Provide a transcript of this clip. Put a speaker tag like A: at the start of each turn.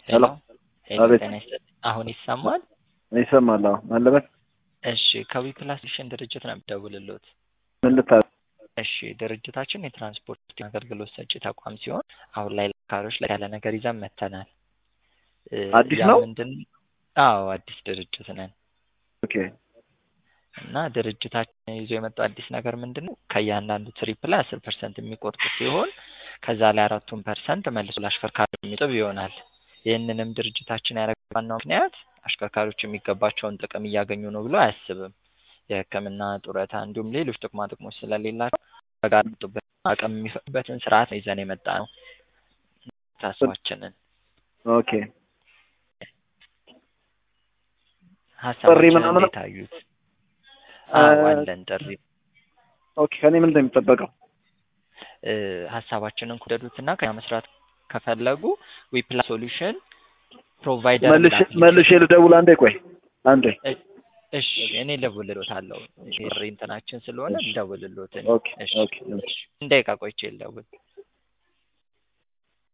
A: ሄሎ
B: ሄሎ
A: አቤት።
B: ጤና ይስጥልኝ። አሁን ይሰማል?
A: ይሰማል? አዎ አለበት።
B: እሺ ከዊፕላስ ሶሉሽን ድርጅት ነው የምደውልልዎት።
A: ምን ልታዘዝ?
B: እሺ ድርጅታችን የትራንስፖርት አገልግሎት ሰጪ ተቋም ሲሆን አሁን ላይ ለካሮች ላይ ያለ ነገር ይዘን መጥተናል። እ
A: አዲስ
B: ያ
A: ነው?
B: ምንድን አዎ አዲስ ድርጅት ነን
A: ኦኬ
B: እና ድርጅታችን ይዞ የመጣው አዲስ ነገር ምንድን ነው? ከእያንዳንዱ ትሪፕ ላይ አስር ፐርሰንት የሚቆርጡ ሲሆን ከዛ ላይ አራቱን ፐርሰንት መልሶ ለአሽከርካሪ የሚጥብ ይሆናል። ይህንንም ድርጅታችን ያደረገው ዋናው ምክንያት አሽከርካሪዎች የሚገባቸውን ጥቅም እያገኙ ነው ብሎ አያስብም። የሕክምና ጡረታ፣ እንዲሁም ሌሎች ጥቅማ ጥቅሞች ስለሌላቸው በጋራ የሚወጡበት አቅም የሚፈቅዱበትን ስርዓት ነው ይዘን የመጣ ነው ታስባችንን
A: ኦኬ
B: ሀሳባችንን
A: ምናምን-
B: እንዴት አዩት? አዎ
A: እ-
B: አለን ጥሪ
A: ኦኬ ከኔ ምንድን ነው የሚጠበቀው?
B: እ፣ ሀሳባችንን ከወደዱትና ከኛ መስራት ከፈለጉ ዊፕላስ ሶሉሽን ፕሮቫይደር
A: መልሼ መልሼ ልደውል። አንዴ ቆይ አንዴ።
B: እሺ እኔ እደውልልዎታለሁ። ይሄ ጥሪ እንትናችን ስለሆነ
A: እሺ።
B: ልደውልልዎት እኔ።
A: ኦኬ
B: እሺ
A: ኦኬ ኦኬ።
B: ደቂቃ ቆይቼ ልደውል።